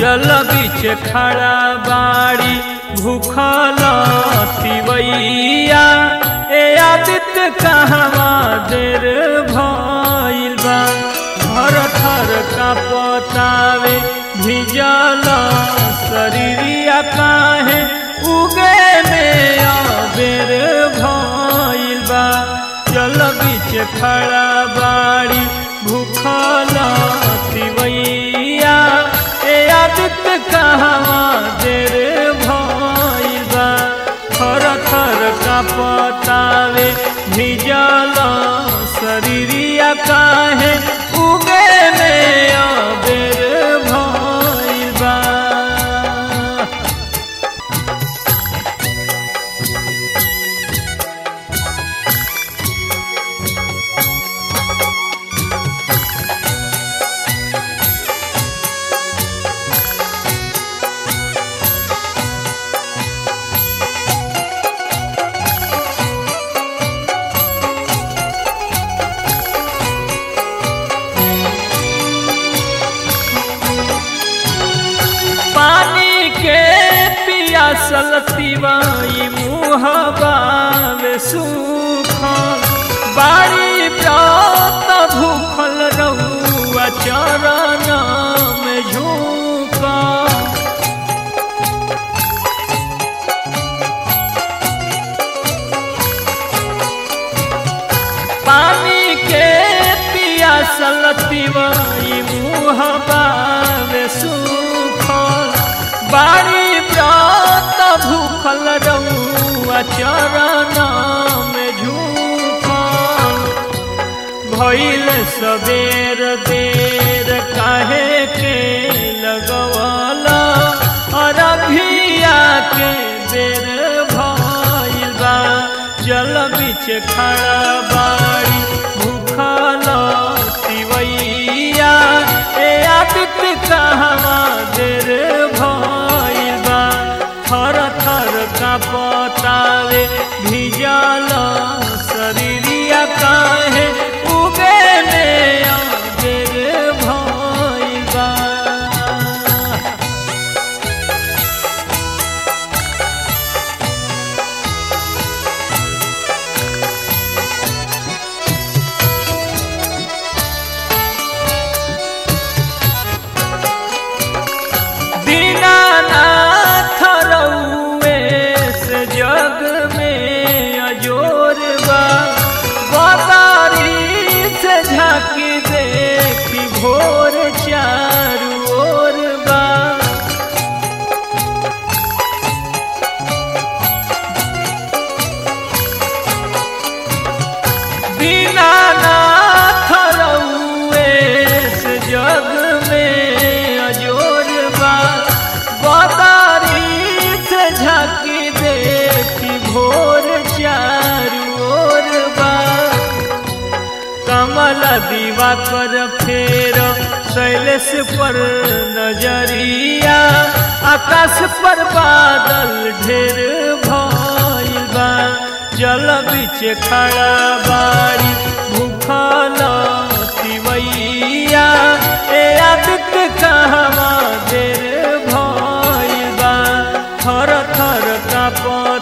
जल बीच खड़ा बाड़ी भूखल तिवैया ए आदित्य कहवा देर भइल बा घर थर का पतावे भिजल शरीरिया काहे उगे में अबेर भइल बा जल बीच खड़ा बाड़ी भूखल तिवैया ए आदित्य कहवा देर भइल बा थर थर का पतावे भिजल शरीरिया काहे उगे में अबेर भइल बा पानी के पियासल तिवाई मुहबा में सूखल बाड़ी व्रत भूखल रहुआ चरण में झूकल पानी के पियासल तिवाई मुहबा में सूखल बाड़ी व्रत भूखल रहुआ चरण में झूकल भइल सबेर देर काहे के लगवला अरभिया के बेर भइल बा जल बीच खड़ा बाड़ी भूखल तिवैया ए आदित्य कहवा देर भइल बा थर थर का पतावे भिजल शरीरिया काहे उगे में अबेर भइल बा दीनानाथ रउए से जग में अजोर बा बदारी से झांकी देखी भोर चारू ओर बा दीनानाथ रउए से जग में अजोर बा बदारी से झांकी देखी भोर चारू ओर बा कमल दीवा कर फेर शैलेश पर नजरिया आकाश पर बादल ढेर भइल बा जल बीच खड़ा बाड़ी भूखल तिवैया ए आदित्य कहवा देर भइल बा थर थर का